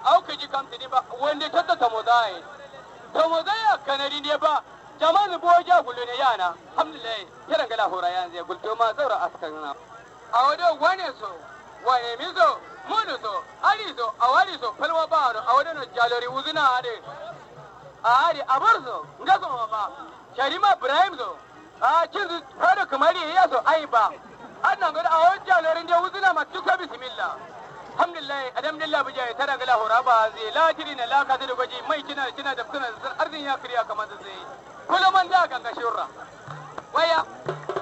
au ka ji kam tini ba wanda tatta ta mozai ta mozai a kanari ne ba jama'an bo ja gulu ne yana alhamdulillah kiran gala hora yan zai gulto ma zaura askan na a wado wane so wane mi so munu so ali so awali so falwa ba no a wado no jalori uzuna ade a ade abar so ngaso ma ba sharima ibrahim so a cin su fara kamar ya so ai ba annan gada a wajen jalorin da uzuna ma duka bismillah alhamdulillah alhamdulillah bija ya tara gala hora ba zai latiri na laka da gwaji mai kina kina da kuna da arzin ya kiriya kamar da zai kullum man da kan ga shurra waya